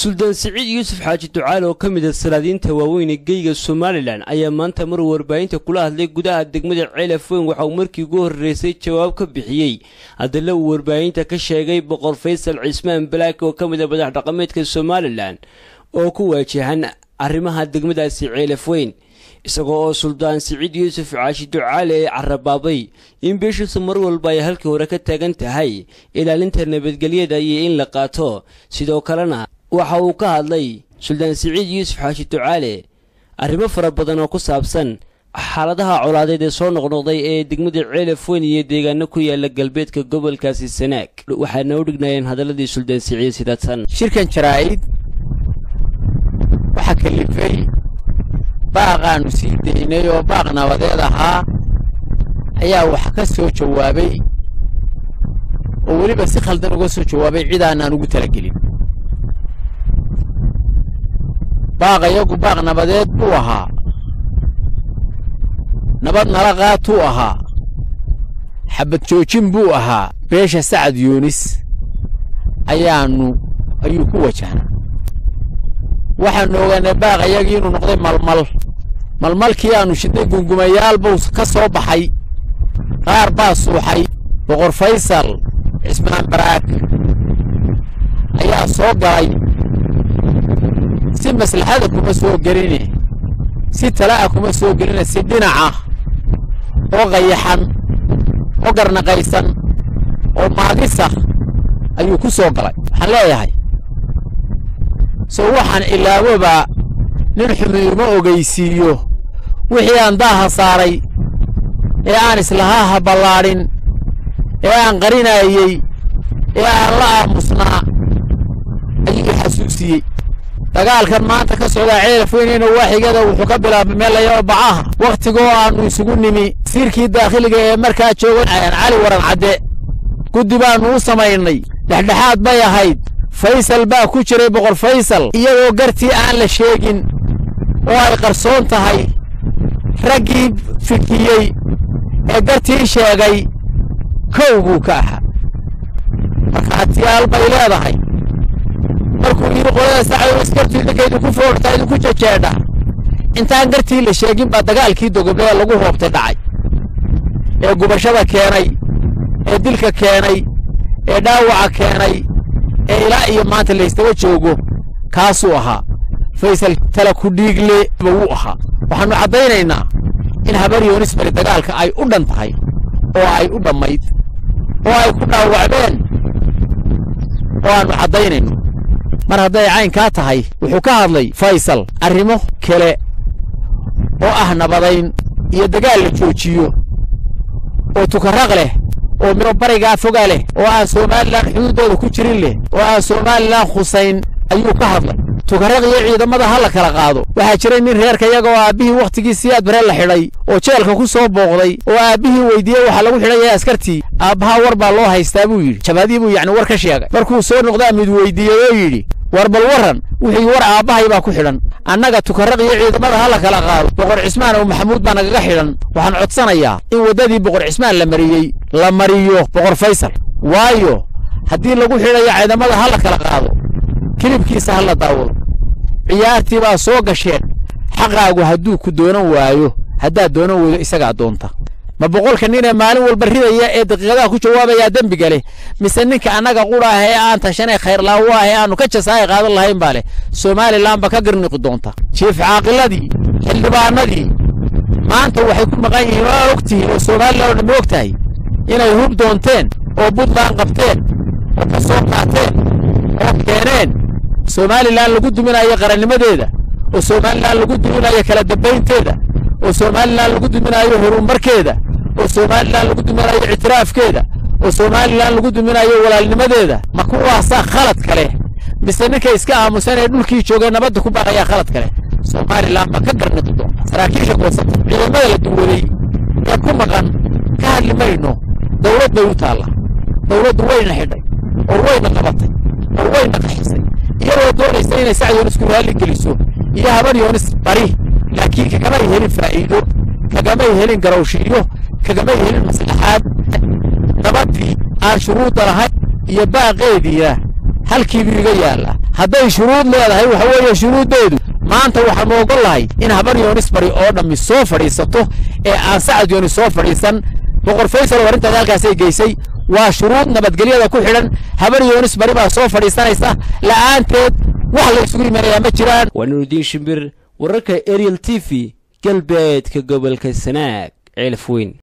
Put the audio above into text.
suldaan siciid yuusuf xaaji ducaale oo ka mid a salaadiinta waaweyn ee geyga somalilan ayaa maanta mar warbaahinta kula hadlay gudaha degmada ceelaf weyn waxa uu markii ugu horreysay jawaab ka bixiyey haddana uu warbaahinta ka sheegay boqor faysal cismaan balaaki oo ka mid a madax dhaqameedka somalilan oo ku waajahan arrimaha degmadaasi ceelaf weyn isagoo oo suldaan siciid yuusuf caashi ducaale ee carabaabay in beeshiisu mar walba ay halkii hore ka taagan tahay ilaalinta nabadgelyada iyo in la qaato sidoo kalena waxa uu ka hadlay suldaan siciid yuusuf xaashi ducaale arrimo fara badan oo ku saabsan xaaladaha colaadeed ee soo noqnoqday ee degmada ceelaf weyn iyo deegaano ku yaala galbeedka gobolkaasi sanaag waxaana u dhignayeen hadalladii suldaan siciid sidatan shirkan jaraa'id waxaa kalifay baaqaannu sii daynay oo baaq nabadeed ahaa ayaa wax ka soo jawaabay oo weliba si khaldan uga soo jawaabay cid aanaan ugu talagelin baaq iyagu baaq nabadeed buu ahaa nabad nala qaatuu ahaa xabad joojin buu ahaa beesha sacad yuunis ayaannu ayuu ku wajahnaa waxaannu ogaanay baaq iyagii inuu noqday malmal malmalkii aannu shidnay gungumayaal buu ka soo baxay qaar baa suuxay boqor faysal cismaan baraag ayaa soo galay si maslaxada kuma soo geline si tala'a kuma soo geline si dhinaca oo qayaxan oo garnaqaysan oo maagisa ayuu ku soo galay waxaan leeyahay sow waxaan ilaaboba nin xumiima ogaysiiyo wixii aan daaha saaray ee aan islahaa ha ballaadhin ee aan qarinaayey ee aan la aamusnaa ayuu xasuusiyey dagaalkan maanta ka socdaa ceelaf weyneyna waaxigada wuxuu ka bilaabay meel layao bacaha wakhtigoo aannu isugu nimi siirkii daakhiliga ee markaa joogan cali waran cadde guddi baannu u samaynay dhexdhexaad bay ahayd faysal baa ku jiray boqor faysal iyagoo gartii aan la sheegin oo ay qarsoon tahay raggii fikiyey ee gartii sheegay kow buu ka ahaa markhaatiyaal bay leedahay markuu yidhi qolada sacdoos gartii ninka idinku foortaa idinku jejeedha intaan gartii la sheegin baa dagaalkii dogoblada lagu hoobtay dhacay ee gubashada keenay ee dilka keenay ee dhaawaca keenay ee ilaa iyo maanta laystaba joogo kaasuu ahaa faysal tala ku dhiigle ba wuu ahaa waxaannu caddaynaynaa in habar yoonis bari dagaalka ay u dhan tahay oo ay u dhammayd oo ay ku dhaawacdeen oo aannu caddaynayno mar hadday caynkaa tahay wuxuu ka hadlay faysal arrimo kale oo ah nabadayn iyo dagaal la joojiyo oo tukarraq leh oo miro barigaa foga leh oo aan somalilan xuduuddooda ku jirin leh oo aan somalilan khusayn ayuu ka hadlay tukarraq iyo ciidamada ha la kala qaado waxaa jiray nin reerka iyaga oo aabbihii wakhtigii siyaad bare la xidhay oo jeelka ku soo booqday oo aabbihii weydiiyey waxaa lagu xidhan yahay askartii aabbahaa war baa loo haystaa buu yidhi jabadii buu yacni war ka sheegay markuu soo noqdaa mid weydiiyey oo yidhi war bal warran wixii war aabbahay baa ku xidhan annaga tukarraq iyo ciidamada ha la kala qaado boqor cismaan oo maxamuud baa nagaga xidhan waxaan codsanayaa in waddadii boqor cismaan la mariyey la mariyo boqor faysal waayo haddii lagu xidhayo ciidamada ha la kala qaado kilibkiisa ha la daawado ciyaartii baa soo gasheen xaqaagu hadduu ku doonan waayo haddaad doonan weydo isagaa doonta ma boqolka ninee maalin walba ridaya ee daqiiqadaha ku jawaabayaa dembiga leh mise ninka annaga qudha ah ee aan tashanay khayrlaawo ah ee aannu ka jasaaya qaadan lahayn baa leh somalilan ba ka garniqi doonta jiif caaqiladii xildhibaanadii maanta waxay ku maqan yihiin oo og tihiin oo somalilan oo dhammi og tahay inay hub doonteen oo buntland qabteen oo ka soo qaateen oo keeneen somalilan lagu duminayo qarannimadeeda oo somalilan lagu duminayo kala dambaynteeda oo somalilan lagu duminayo horumarkeeda oo somalilan lagu duminayo ictiraafkeeda oo somalilan lagu duminayo walaalnimadeeda ma kuwaasaa khalad kale mise ninka iska aamusan ee dhulkii joogay nabadda ku baaqayaa khalad kale somalilan ba ka garniqi doonta saraakiisha goosata ciidamada la duwaday ee ku maqan ka hadli mayno dawlad bay u taalla dawladdu wayna xidhay oo wayna qabatay oo wayna qaxisay iyadoo doonaysa inay sacad yoonis ku raalli geliso iyo habar yoonis bari laakiin kagamay helin faa'iido kagamay helin garowshiyo kagamay helin maslaxaad nabaddii aan shuruudda lahayn iyo baaqeediina halkiibuu iga yaallaa hadday shuruud leedahay waxa weeye shuruuddeedu maanta waxaanu ogol lahay in habar yoonis bari oo dhammi soo fadhiisato ee aan sacad yoonis soo fadhiisan boqor faysal oo arrintaas halkaasay geysay waa shuruud nabadgelyada ku xidhan habar yoonis bari baa soo fadhiisanaysa la'aanteed wax la isugu imanayaa ma jiraan waa nurudiin shimbir wararka ariel t v galbeedka gobolka sanaag ceelaf weyn